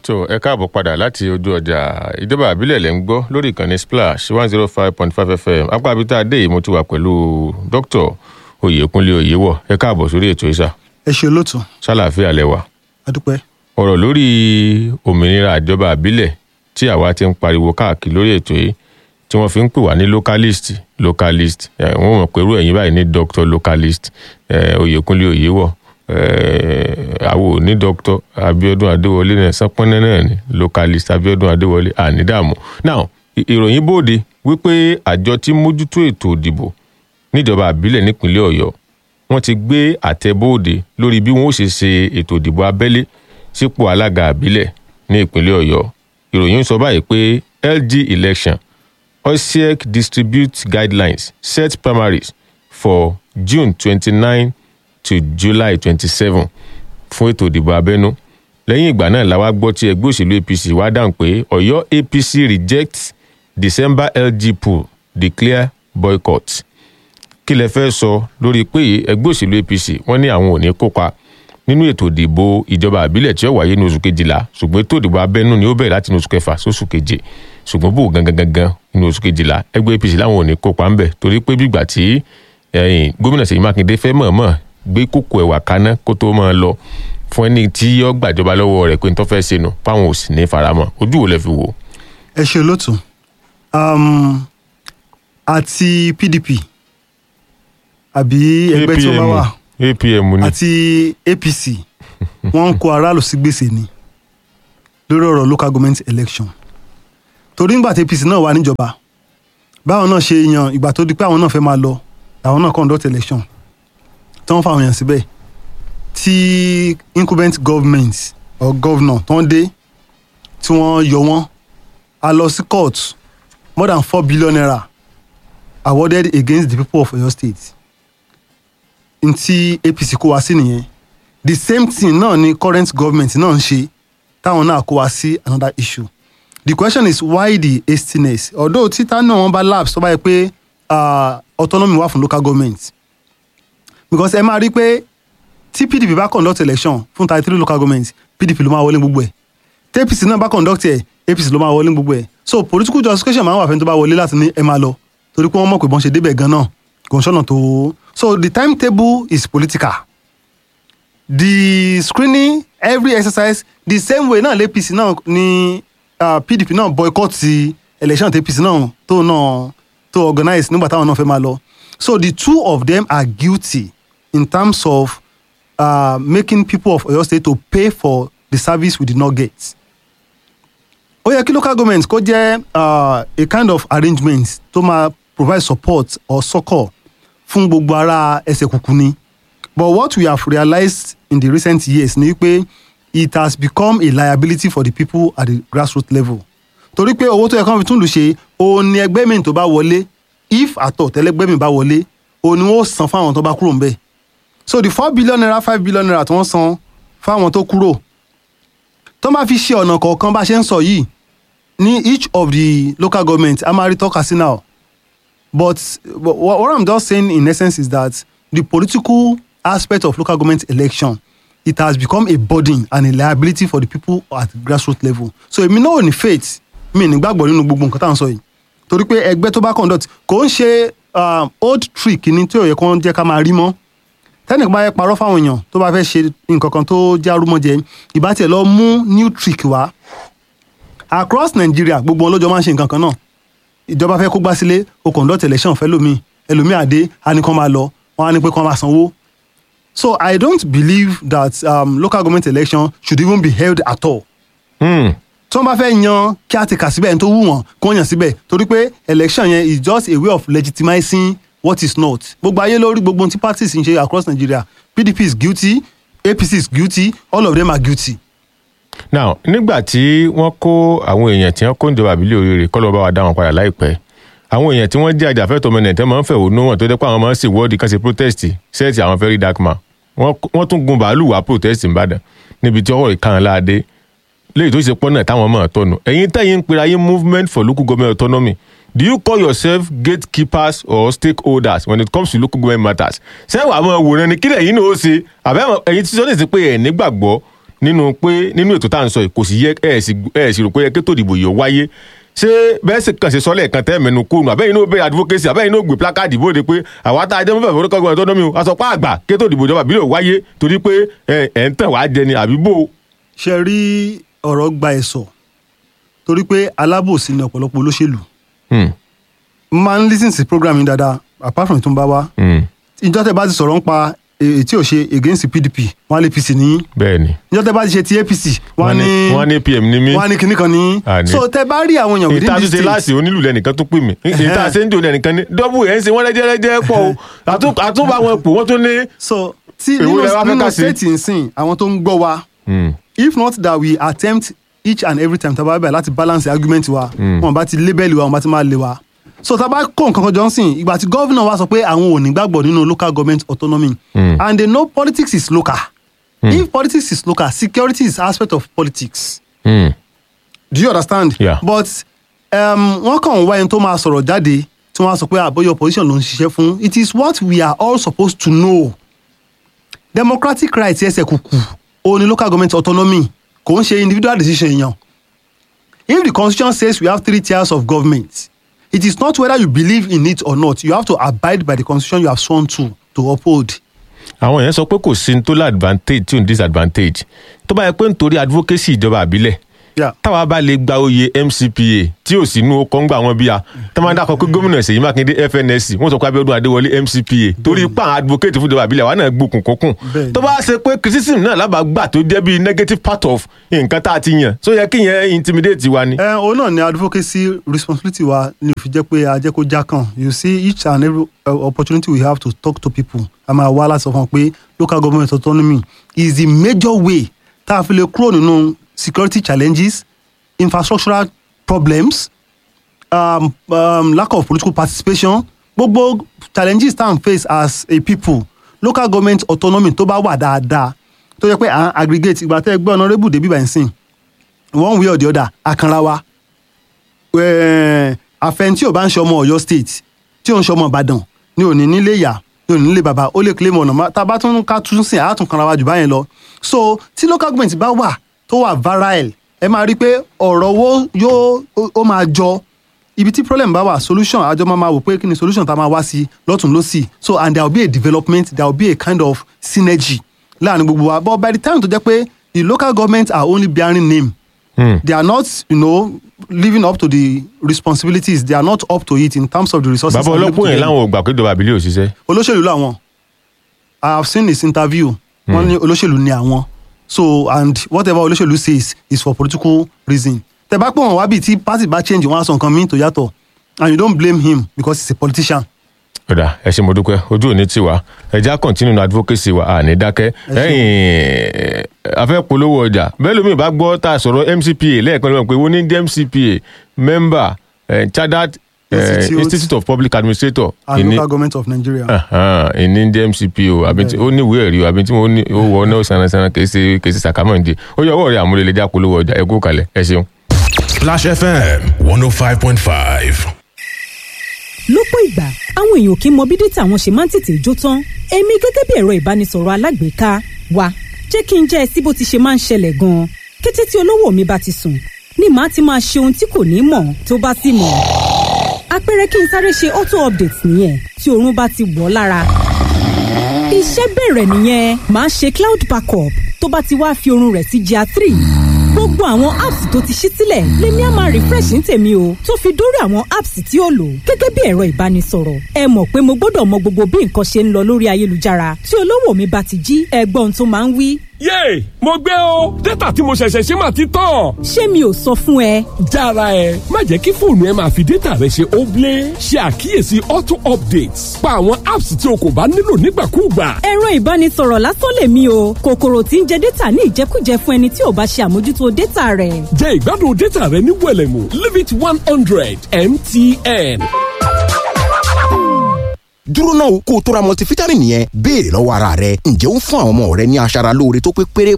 tó ẹ káàbọ̀ padà láti ojú ọjà ìjọba àbílẹ̀ lẹ́ ń gbọ́ lórí ìkànnì splash one zero five point five fm apá abita adé yìí mo ti wà pẹ̀lú dr oyèkúnlé oyèwọ̀ ẹ káàbọ̀ sórí ètò ìsà ẹ ṣe olóòtú sálàáfíà lẹ́wà adúpẹ́ ọ̀rọ̀ lórí òmìnira ìjọba àbílẹ̀ tí àwa ti ń pariwo káàkiri lórí ètò yìí tí wọ́n fi ń pè wá ní localist localist ẹ̀ wọ́n mọ̀ pẹ̀lú ẹ̀yìn báyìí ní doctor localist ẹ̀ oyèkúnlé oyèwọ̀ àwo ní dr abiodun adéwọlé náà sánpọnẹ náà ni localist abiodun adéwọlé ànídààmú now ìròyìn bòde wípé àjọ tí mójútó ètò òdìbò níjọba àbílẹ̀ nípínlẹ̀ ọ̀yọ́ wọ́n ti gbé àtẹ bòde lórí bí wọ́n ó ṣe ṣe ètò òdìbò abẹ́lé sípò alága àbílẹ̀ ní ìpínlẹ̀ ọ̀yọ́ ìròyìn sọ báyìí pé lg election osiec distribute guidelines set primaries for june twenty-nine to july twenty-seven fún ètò ìdìbò abẹ́nú lẹ́yìn ìgbà náà la wá gbọ́ tí ẹgbẹ́ òṣèlú apc wá dáhùn pé ọ̀yọ́ apc reject december lg pool declare boycott kí lẹ fẹ́ sọ lórí pé ẹgbẹ́ òṣèlú apc wọ́n ní àwọn ò ní kópa nínú ètò ìdìbò ìjọba àbílẹ̀ tí ó wáyé ní oṣù kejìlá ṣùgbọ́n ètò ìdìbò abẹ́nú ni ó bẹ̀rẹ̀ láti ní oṣù kẹfà sóṣù keje ṣùgbọ́n bò gangan gangan ní oṣù kejìlá ẹgbẹ́ apc láwọn ò ní kópa ńbẹ̀ torí pé bígbà tí gómìnà ṣèyí mákindé fẹ́ mọ̀ọ́mọ̀ gbé kókó ẹwà kaná kó tó máa lọ fún ẹni tí yọ gbàjọba lọ́wọ́ rẹ̀ pé n tó fẹ́ ṣe nù fáwọn ò sì ní faramọ́ ojú wo lẹ fi wò. ẹ ṣe olóòtú àti pdp àbí ẹgbẹ́ tí ó bá wà apm ni àti apc wọ́n ń kó aráàlú sí gbèsè ni lórí ọ̀rọ̀ local government election torí nígbà tí apc náà wà níjọba báwọn náà ṣe yan ìgbà tó di pé àwọn náà fẹ́ máa lọ làwọn náà conduct election tí wọ́n fàwọn èèyàn síbẹ̀ tí incumbent government or governor tó ń dé tí wọ́n yọ wọ́n a lọ sí court more than four billion naira awarded against the people of Oyo State n tí APC kó wá sí nìyẹn the same thing náà ni current government náà ń ṣe táwọn náà kó wá sí another issue the question is why the hastiness although títà náà wọ́n bá lapse tó bá yẹ pé autonomy wà fún local government because ẹ máa rí pé tí pdp bá conduct election fún thirty three local government pdp ló máa wọlé gbogbo ẹ̀ tí apc náà bá conduct ẹ̀ apc ló máa wọlé gbogbo ẹ̀ so political justification máa ń wà fẹ́ni tó bá wọlé láti ní ẹ máa lọ torí pé wọ́n mọ̀ pé bọ́n ṣe débẹ̀ gan náà kò ń ṣọ̀nà tó so the timetable is political the screening every exercise the same way náà l'apc náà ni uh, pdp náà boycott ti election tí apc náà tó náà tó organize nígbà táwọn náà fẹ́ máa lọ so the two of them are guilty in terms of uh, making people of Oyo State to pay for the service we did not get. ó yẹ kí local government kó jẹ́ uh, a kind of arrangement tó máa provide support or succour fún gbogbo ara ẹsẹ̀ kùkù ni but what we have realized in the recent years ni pé it has become a liability for the people at the grassroots level torí pé owó tó yẹ kán fi tún lù ṣe òun ni ẹgbẹ́ mi tó bá wọlé if àtọ̀ tẹ́lẹ́gbẹ́ mi bá wọlé òun ni wọ́n san fáwọn tó bá kúrò ńbẹ̀ so the four billion naira five billion naira tí wọ́n san fáwọn tó kúrò tó máa fi ṣe ọ̀nà kọ̀ọ̀kan bá ṣe ń sọ yìí ní each of the local government a máa rí tọ́ka sí now but, but what i'm just saying in essence is that the political aspect of local government election it has become a burden and a liability for the people at grassroots level so èmi náà ò ní faith mi nígbàgbọ́ nínú gbogbo nǹkan tá à ń sọ yìí torí pé ẹgbẹ́ tó bá conduct kò ń ṣe old trick ní tí ò yẹ kó jẹ́ ká máa rí mọ́ tẹ́nìkan bá yẹ parọ́ fáwọn èèyàn tó bá fẹ́ ṣe nǹkan kan tó já rúmọ́jẹ ìbá tiẹ̀ lọ mú new trick wá across Nigeria gbogbo wọn lọ́jọ́ máa ń ṣe nǹkan kan náà ìjọba fẹ́ kó gbá sílé o conduct election fẹ́ lómi ẹlòmíì àdé á ní kán máa lọ wọn á ní pé kán máa sanwó so I don't believe that um, local government election should even be held at all. Hmm. tí wọ́n bá fẹ́ yan kí á ti kà síbẹ̀ ẹni tó wù wọ́n kó yàn síbẹ̀ torí pé election yẹn is just a way of legitimizing what is not gbogbo ayé lórí gbogbo ohun tí parties ń ṣe across Nigeria PDP is guilty APC is guilty all of them are guilty. now nígbà tí wọ́n kó àwọn èèyàn tí wọ́n kó ìjọba àbílẹ̀ oríire kọ́ ló bá wa dá wọn padà láìpẹ́ àwọn èèyàn tí wọ́n jẹ́ àjàfẹ́tọ̀ ọmọ nàìjíríà máa ń fẹ̀hónú wọn tó jẹ́ pé àwọn máa ń ṣèwọ́de kan ṣe protest sẹ́ẹ̀tì àwọn very dark man wọ́n tún gun bàálù wá protest nìbàdàn níbi tí ọwọ́ ìkànnì láàdé léyìí tó ṣe pọ́nà táwọn máa tọ́nu ẹ̀yin tẹ̀yìn ń pera yín movement for local government autonomy do you call yourself gatekeepers or stakeholders when it comes to local government matters ṣé wàá máa wòran ni kílẹ̀ yín náà ó ṣe àbẹ́ ẹ̀yin tí sọ́ni sí pé ẹ̀ nígbàgbọ́ nínú pé nínú ètò tá à ń sọ yìí kò sì yẹ ẹ sì ẹ sì rò pé yẹ kí ètò ìdìbò yìí ó wáyé ṣé bẹ́ẹ̀ sì kàn ṣe sọ́lẹ̀ kan tẹ́ mẹ́nu kóònù àbẹ́yìn náà bẹ́ẹ̀ advocacy àbẹ́yìn náà gbé placard bóde pé àwa tá a jẹ́ mọ́fẹ́ forúkọ gbọ́dọ̀ tó dán mi o aṣọ pa àgbà kí ètò ìdìbò ìjọba ìbílẹ̀ ó wáyé torí pé ẹ ẹ̀ ń tàn wá jẹ ni àbí bò ó. ṣe rí ọ̀rọ̀ gba ẹ̀sọ̀ torí pé alábòsí ni ọ̀pọ̀lọpọ̀ olóṣèlú Hmm, máa ń lis ten sí program yìí dáadáa apart from ìtúnbá wa hmm, ìjọ tẹ bá ti sọ̀rọ̀ ń pa èyí tí ò ṣe against pdp wọn á lé apc ní bẹ́ẹ̀ ni ìjọ tẹ bá ti ṣe ti apc wọn á wọ́n ní ní wọ́n ní pm ní mí wọn á ní kinní kan ní Àní. so tẹ bá rí àwọn èèyàn within ìta this ṣe state láàsì onílù lẹ́nìkan tó pè mí ìta ṣe ń jò lẹ́nìkan ní dọ́bù ẹ̀ ń ṣe wọ́n lẹ́jẹ́rẹ́jẹ́ pọ̀ o Àtún- àtúnbà wọn pò wọ́n tún ní. so tí Èwo nínú lẹ wá fẹ́ nínú ká sí? state nsìn àwọn tó ń gbọ́ wa Hmm, if not that we attempt each and every time taba bẹ̀rẹ̀ láti balance the argument wa wọn bá ti label wa wọn bá ti máa lé wa so taba kó nǹkan kan jọ ń sìn ìgbà tí governor wa sọ pé àwọn ò ní gbàgbọ́ nínú local government autonomy Mm. and they know politics is local if politics is local security is aspect of politics hmm, do you understand Yeah. but um, wọ́n kàn ń wá ẹni tó máa sọ̀rọ̀ jáde tí wọ́n á sọ pé àbóyọ opposition ló ń ṣiṣẹ́ fún it is what we are all supposed to know democratic rights ẹsẹ̀ kùkù òun ni local government autonomy kò ń ṣe individual decision èèyàn if the constitution says we have three tiers of government it is not whether you believe in it or not you have to abide by the constitution you have sworn to to uphold. àwọn èèyàn sọ pé kò sí ní tó ládvantage tí ò ní disadvantage tó bá yẹ pé nítorí advocacy ìjọba àbílẹ̀ Yeah. táwa bá lè gba oyè mcpa tí ò sínú ọkọ̀ ń gbà wọ́n bíya tó máa ń dákọ̀ pé gómìnà ṣèyí mákindé fnsc wọ́n sọ pé abíọ́dún adéwọlé mcpa torí pa àwọn advocate fún ìjọba àbílẹ̀ wa náà gbókùn kókùn Bẹ́ẹ̀ni. tó bá ṣe pé criticism náà lábàá gbà tó jẹ́ bí negative part of nǹkan tá a ti yàn so yẹ kí yẹn intimidate wa ni. ẹ òun náà ni advocacy responsibility wa ni òfin jẹ́ pé a jẹ́ kó já kàn you see each and every uh, opportunity we have to talk to people a máa wá láti sọ fún wọn pé local government autonomy is the major way tá a fi lè kúrò nínú security challenges infrastructural problems um, um, lack of political participation gbogbo challenges tá à ń face as a people local government autonomy tó bá wà dáadáa tó yẹ pé à ń aggregate ìgbà tẹ́ ẹ gbé honourable débi báyìí sìn one way or the other akanra wa Eh, àfẹn tí ò bá ń ṣe ọmọ Ọ̀yọ́ state tí ò ń ṣe ọmọ Ìbàdàn ní òní nílé ìyá ní òní nílé bàbá ó lè claim ọ̀nà má- tá a bá tún ká tún sìn àátún kanra wa jù báyẹn lọ so tí local government bá wà tó wà virile ẹ máa rí i pé ọ̀rọ̀ wo yóò ó- ó máa jọ ibi tí problem bá wà solution àjọ máa máa wò pé kí ni solution tá a máa wá sí lọ́tún lọ́sì so and there will be a development there will be a kind of synergy láàrin gbogbo wa but by the time tó jẹ́ pé the local government are only bearing name Hmm. they are not you know living up to the responsibilities they are not up to it in terms of the resources. bàbá available to ọlọ́pọ̀ yẹn them. láwọn ò gbà pé ìjọba àbílẹ̀ ò ṣiṣẹ́. olóṣèlú làwọn i have seen his interview wọn ní olóṣèlú ni àwọn so and whatever olóṣèlú says is for political reason tẹ bá pọ̀ wọ́n wá bíi tí party bá change wọn á sọ nǹkan míì tó yàtọ̀ and you don't blame him because he's a politician. ọ̀dà ẹ ṣé mo dúpẹ́ ojú òní tiwa ẹja continue ní advocacy wa àní dákẹ́ ẹ̀yìn afẹ́ polówó ọjà bẹ́ẹ̀ lómi ìbá gbọ́ tá a sọ̀rọ̀ mcpa lẹ́ẹ̀kan lọ́wọ́ pé wọ́n ní jẹ́ mcpa member eh, chartered eh, Institute. institute of public administrator and ìní local government of nigeria. ìní jẹ́ mcpo àbí tí ó ní ìwé ẹ̀rí o àbí tí wọ́n ní ó wọ ọ́nà sanasana kì í ṣe kì í ṣe sàkámọ̀ǹdì ó yọ ọwọ́ rẹ̀ àmúlẹ̀lẹ́jà polówó ọjà ẹ kú kalẹ̀ ẹ ṣeun. Splash FM 105.5. lọ́pọ̀ ìgbà àwọn èèyàn kì í mọ bí dátà wọn ṣe máa ń tètè jó tán èmi gẹ́gẹ́ bí ẹ̀rọ ìbánisọ̀rọ̀ alágbèéká wa jẹ́ kí n jẹ́ ẹ sí bó ti ṣe máa ń ṣẹlẹ̀ gan-an kété tí olówó mi bá ti sùn ni màá ti máa ṣe ohun tí kò ní mọ̀ tó bá sì mọ̀ àpẹẹrẹ kí n sáré ṣe auto update nìyẹn tí oorun bá ti wọ̀ ọ́ lára iṣẹ́ bẹ̀rẹ̀ nìyẹn màá ṣe cloud backup tó bá ti wá fi oorun rẹ̀ sí gr three gbogbo àwọn apps tó ti ṣí sílẹ̀ lèmi á máa refresh ní tèmi o tó fi dórí àwọn apps tí ó lò gẹ́gẹ́ bí ẹ̀rọ ìbánisọ̀rọ̀ ẹ mọ̀ pé mo gbọ́dọ̀ mọ gbogbo bí nǹkan ṣe ń lọ lórí ayélujára tí olówó mi bá ti jí ẹgbọ́n tó máa ń wí yéè mo gbé o dátà tí mo ṣẹ̀ṣẹ̀ ṣe máa ti tán. ṣé mi ò sọ fún ẹ jára ẹ má jẹ́ kí fóònù ẹ máa fi dátà rẹ ṣe óblé ṣe àkíyèsí auto updates pa àwọn apps tí o kò bá nílò nígbàkúùgbà. ẹ̀rọ ìbánisọ̀rọ̀ lásán lèmi o kòkòrò tí ń jẹ dátà ní ìjẹkújẹ fún ẹni tí ò bá ṣe àmójútó dátà rẹ̀ jẹ́ ìgbádùn dátà rẹ ní wẹ̀lẹ̀mú limit one hundred mtn. dúró náà kó o tó ra multivitamin yẹn béèrè lọ́wọ́ ara rẹ ǹjẹ́ ó ń fún àwọn ọmọ rẹ ní aṣara lóore tó pé pérépéré